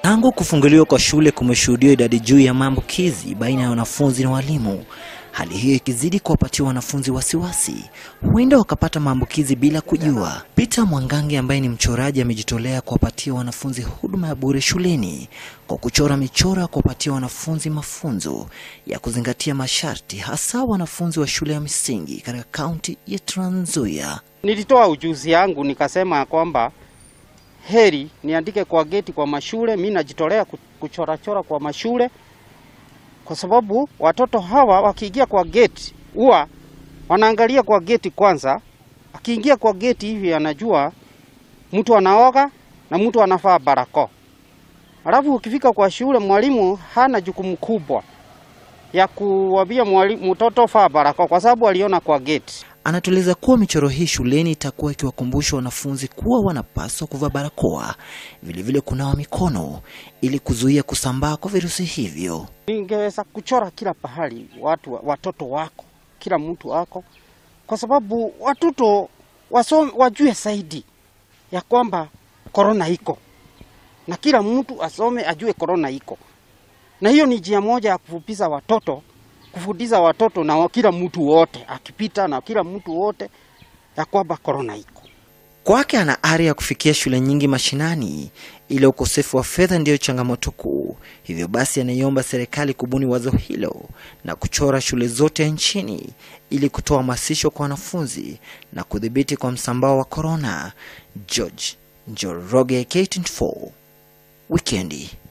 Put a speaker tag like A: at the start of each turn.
A: Tangu kufunguliwa kwa shule kumeshuhudiwa idadi juu ya maambukizi baina ya wanafunzi na walimu, hali hiyo ikizidi kuwapatia wanafunzi wasiwasi, huenda wakapata maambukizi bila kujua. Peter Mwangangi ambaye ni mchoraji amejitolea kuwapatia wanafunzi huduma ya bure shuleni kwa kuchora michoro ya kuwapatia wanafunzi mafunzo ya kuzingatia masharti, hasa wanafunzi wa shule ya msingi katika kaunti ya Trans Nzoia.
B: Nilitoa ujuzi yangu nikasema kwamba heri niandike kwa geti kwa mashule. Mi najitolea kuchorachora kwa mashule, kwa sababu watoto hawa wakiingia kwa geti huwa wanaangalia kwa geti kwanza. Akiingia kwa geti hivi anajua mtu anaoga na mtu anafaa barakoa. Alafu ukifika kwa shule, mwalimu hana jukumu kubwa ya kuwambia mwalimu mtoto faa barakoa, kwa sababu aliona kwa geti.
A: Anatueleza kuwa michoro hii shuleni itakuwa ikiwakumbusha wanafunzi kuwa wanapaswa kuvaa barakoa, vilevile kunawa mikono ili kuzuia kusambaa kwa virusi hivyo.
B: Ningeweza kuchora kila pahali watu, watoto wako, kila mtu wako, kwa sababu watoto wasome, wajue zaidi ya kwamba korona iko na kila mtu asome ajue korona iko, na hiyo ni njia moja ya kufupisha watoto kufundisha watoto na kila mtu wote akipita na kila mtu wote ya kwamba korona iko.
A: Kwake ana ari ya kufikia shule nyingi mashinani, ila ukosefu wa fedha ndiyo changamoto kuu. Hivyo basi, anaiomba serikali kubuni wazo hilo na kuchora shule zote nchini ili kutoa hamasisho kwa wanafunzi na kudhibiti kwa msambao wa korona. George Njoroge, K24 Wikendi.